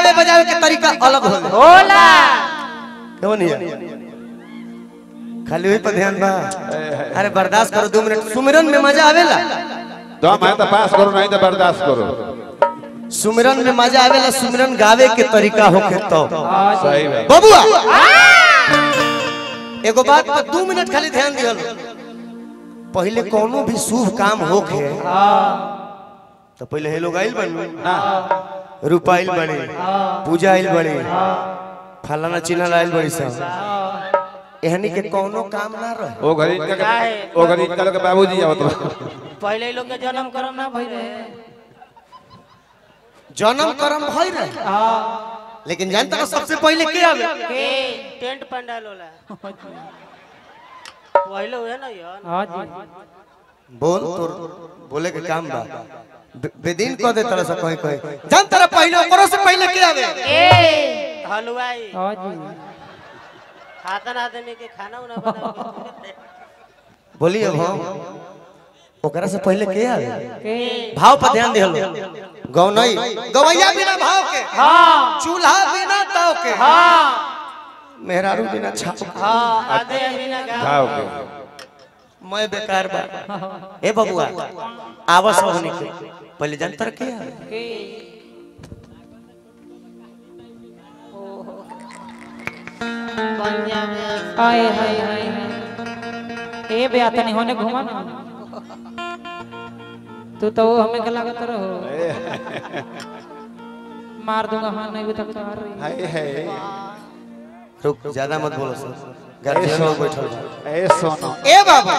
गावे बजावे के तरीका अलग होला होला क्यों नहीं है? खाली वही पर ध्यान बा अरे बर्दाश्त करो दो मिनट सुमिरन में मजा आवेला दम है तो पास करो नहीं तो बर्दाश्त करो सुमिरन में मजा आवेला सुमिरन गावे के तरीका होके तो सही बात बबुआ एगो बात पर दो मिनट खाली ध्यान दिहल पहले कोनो भी शुभ काम होके तो पहले हे लोग आइल बन रूपा आइल बड़ी पूजा आइल बड़ी फलाना चिन्ह आइल बड़ी सब एहनी के कोनो काम ना रहे वो घरी इनका के- वो घरी इनका लोग के बाबूजी आवत बा। पहले ही लोग के जन्म करम ना भई रहे जन्म कर्म भई रहे लेकिन जानता का सबसे पहले के आवे के टेंट पंडाल होला पहले हुए ना यार हाँ जी बोल तोर बोले के काम बा बे- बेदीन कह दे तरह से कहीं कहीं जान तेरा पहले ओकरो से पहले के आवे हलवाई हाँ जी खातन आदमी के खाना उना बनावे बोलिए हम ओकरा से पहले के आवे के भाव पर ध्यान दिहलो गौ नहीं गवैया बिना भाव के हाँ चूल्हा बिना ताव के हाँ मेहरारू बिना छाप के हाँ आधे बिना गाँव खाओ के मैं बेकार बा ए बबुआ आवस होने के पहले जानतर के आवे के पंजाब में हाय हाय हाय हाय ए बे आता नहीं होने घुमा ना तू तो वो हमें गला का तरह हो मार दूंगा हाँ नहीं भी तक तो आ रही हाय हाय रुक ज्यादा मत बोलो सर गार्जियन लोग बैठल बा। ए सोनो ए बाबा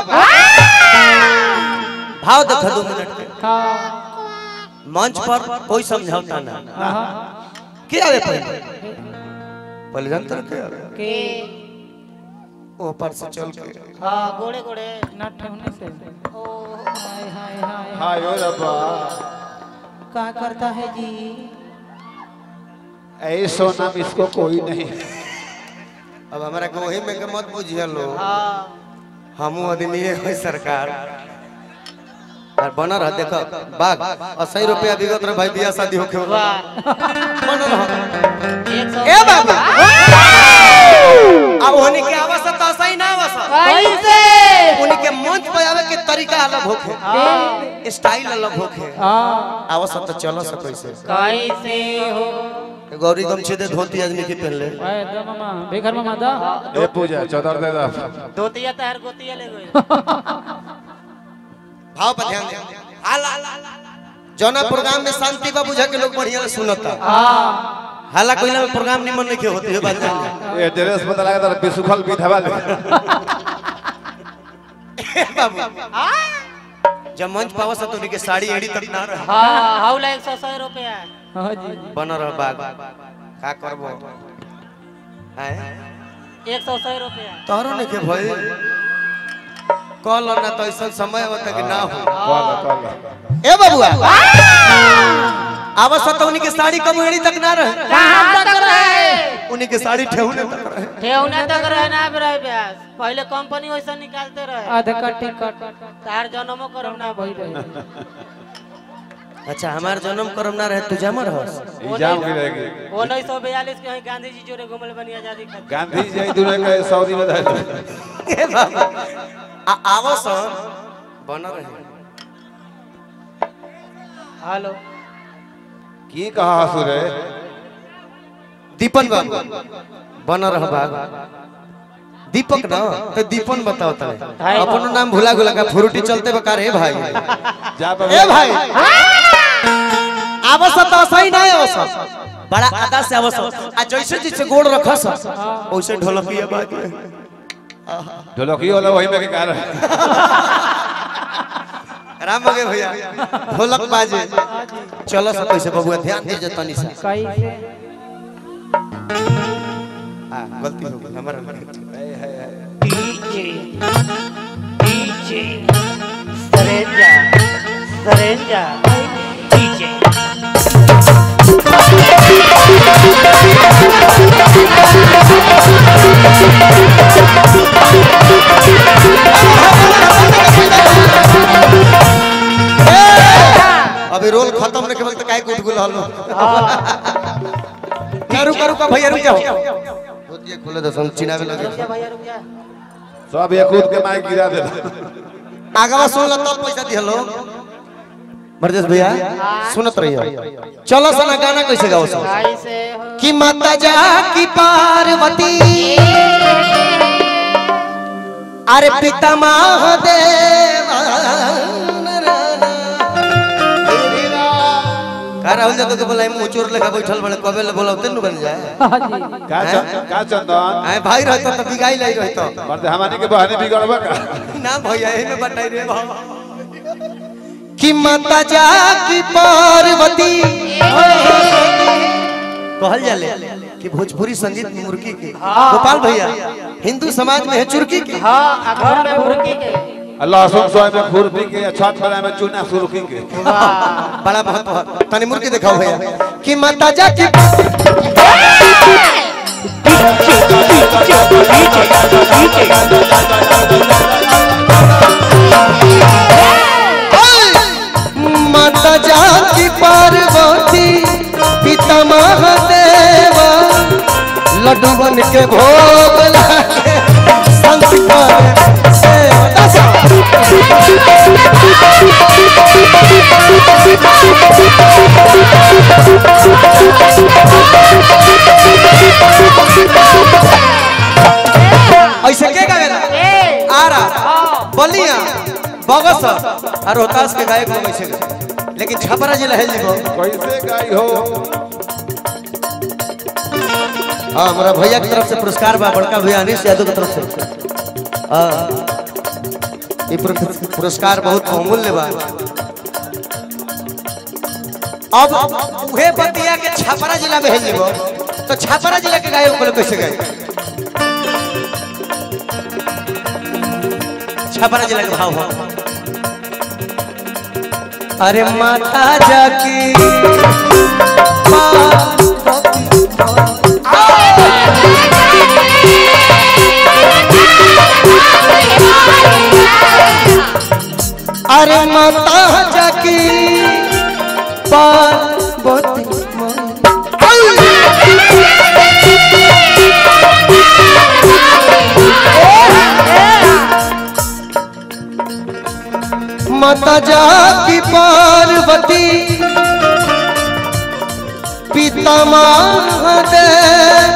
भाव देखो दो मिनट के हाँ मंच पर कोई समझौता ना हाँ के आवे पहले पहले जानतर के आवे के ऊपर से चल के हाँ गोड़े गोड़े ना ठहने से ओ हाय हाय हाय हाय ओ रब्बा क्या करता है जी ए सोनम इसको कोई नहीं अब हमारा को वही में के मत बुझिए लो हाँ हमू आदमी है सरकार और बना रह देखो बाग अस्सी रुपया विगत रहे भाई बियाह शादी होके हो वाह बना रह एक सौ ए बाबा अब होने के आवाज तो सही ना आवाज कैसे उन्हीं के मंच पे आवे के तरीका अलग होखे स्टाइल अलग होखे हाँ आवाज तो चलो से कैसे कैसे हो गौरी गमछे दे धोती आदमी के पहन ले आए दो मामा बेघर मामा दा ए पूजा चौदर दे दा धोतिया तहर गोतिया ले गई भाव पर ध्यान दे हाला जौना प्रोग्राम में शांति बा बुझा के लोग बढ़िया से सुनता हाला कोई ना प्रोग्राम निमन नहीं के होती है बात जान ले। ए ड्रेस पता लगा तर बिसुखल बिधवा ले जब मंच पावा सा तो उनके साड़ी एड़ी तक ना रहे हाँ हाउला एक सौ सौ रुपया हाँ जी बन रह बाग का करबो हैं एक सौ सौ रुपया तोहरो नहीं के भई कल ना तो ऐसा समय होता कि ना हो कॉल कॉल ए बबुआ आवस तो उनके साड़ी कम एड़ी तक ना रहे कहाँ तक रहे उनके साड़ी ठेहुने तक रहे ठेवना तक रहे ना रहे ब्यास पहले कंपनी वैसा निकालते रहे आधा का टिकट तार जन्मो करम ना भई रहे अच्छा हमार जन्म करम ना रहे तू जमर हस एग्जाम की रहेगी उन्नीस सौ बयालीस के वहीं गांधी जी जोरे घूमल बनी आजादी खातिर गांधी जी दुनिया के सऊदी में रहे ए बाबा आ आवस बन रहे हेलो की कहा हसुर है दीपन बाबू बन रह बाग दीपक ना तो दीपन बताओ तले अपन नाम भुला गुला का फ्रूटी चलते बकार हे भाई जा पर ए भाई आवश्यक तो सही नहीं आवश्यक बड़ा आदा से आवश्यक आ जैसे जैसे गोड़ रखस वैसे ढोलकिया बात ढोलकी वाला वही में के कारण राम हो गए भैया ढोलक बाजे चलो सब कैसे बबुआ ध्यान दीजिए तनी सा कैसे हां गलती हो गई हमारा DJ DJ Saranja Saranja DJ अभी रोल खत्म नहीं के वक्त काहे कुट गुल हलो रुका रुका भैया रुक जाओ धोतिया खोले दो हम चिनावे लगे रुक जा भैया रुक जा सब एक कूद के माइक गिरा देता आगवा सुन ला तब पैसा दिहलो बरदेश भैया सुनत रहियो चलो सना गाना कैसे गाओ सो भाई से हो कि माता जा की पार्वती अरे पिता महादेव का राहुल जादव के बोला मुंह चोर लेखा बैठल बड़े कबे ले बोला तेन बन जाए हाँ जी का चंद- का चंदन आए भाई रहता तो बिगाई लाई रहता मर्द हमारी के बहनी बिगड़बा का ना भैया एही में बताई रे बाबा कि माता जा की पार्वती कहल जाले कि भोजपुरी संगीत में मुर्गी के गोपाल भैया हिंदू समाज में है चुरकी के हाँ आ घर में मुर्गी के लहसुन सोए में खुरपी के छत पर में चूना सुरखी के बड़ा बहुत बहुत तनी मुर्गी दिखाओ भैया कि माता जा की माता जा की पार्वती पिता महादेव लड्डू बन के भोग लागे संत पर सेवा दशा ऐसे के गावेला ए आरा बलिया बगस और रोहतास के गायक लोग ऐसे गावे। लेकिन छपरा जिला है जीवो कैसे गाई हो हाँ हमारा भैया की तरफ से पुरस्कार बा बड़का भैया अनिश यादव की तरफ से हाँ ये पुर- पुरस्कार बहुत बहुमूल्य बा अब उहे बतिया के छपरा जिला में है जीवो तो छपरा जिला के गायक को लोग कैसे गाए छपरा जिला के भाव हो अरे माता जाकी अरे माता जाकी पार्वती माता जाकी पार्वती पिता महादेव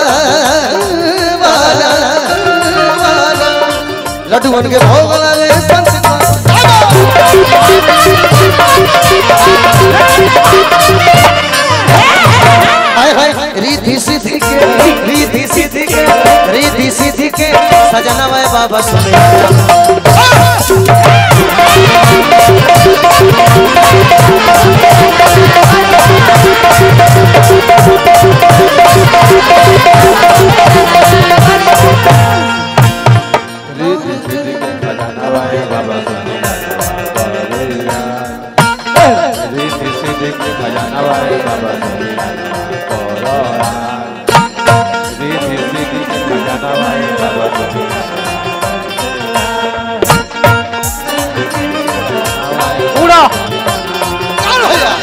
वाला वाला लड्डू बन के भोग लगे संत को हाय हाय रिद्धि सिद्धि के रिद्धि सिद्धि के रिद्धि सिद्धि के सजना मैं बाबा सुने रीति सीधी के खजाना वाहे बाबा रीति सीधी के खजाना वाहे बाबा रीति सीधी के खजाना वाहे बाबा उड़ो कौन भैया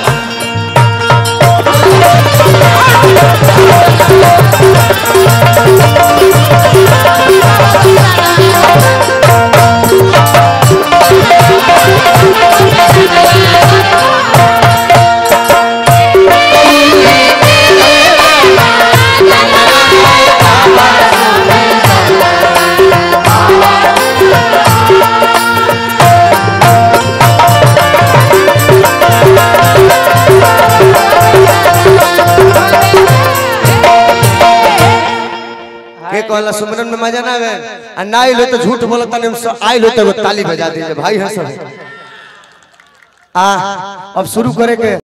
के कहला सुमरन में मजा ना आवे आ ना आइल हो तो झूठ बोलत तने आइल हो तो एगो ताली बजा दीजिए भाई है सब आ अब शुरू करे के